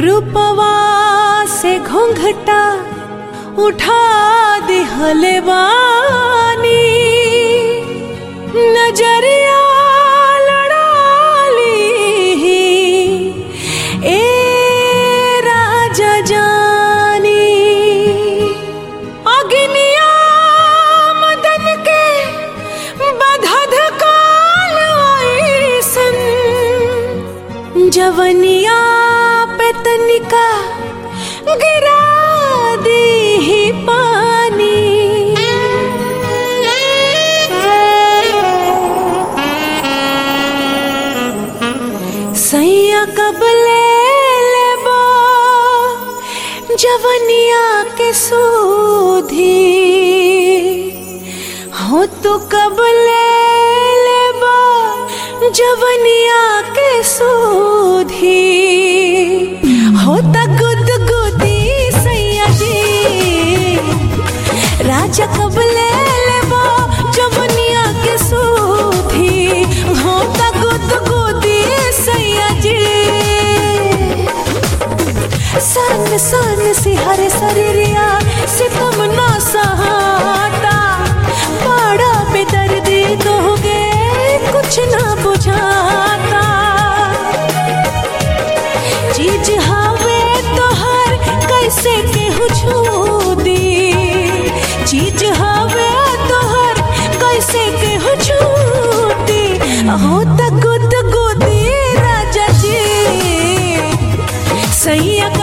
रूपवा से घोंघटा उठा दिहले बानी नजरिया लड़ाली ए राजा जानी अग्निया मदन के बधध काल ऐसन जवनिया पे तनिका गिरा दी पानी सैया कब ले लेबो जवनिया के सूधी हो तो कब ले लेबो जवनिया के सूधी हो त गुद गुदी सैया जी राजा कब ले लेबो जवनिया के सूधी हो त गुद गुदी सैया जी सन सन से हरे शरीरिया सितम ना सहाता बड़ा बेदर्दी दोगे कुछ ना बुझाता चीज हवे तोहर कैसे केहू छू दी चीज हवे तोहर कैसे केहू छूटी हो त गुद गुदी राजा जी सैया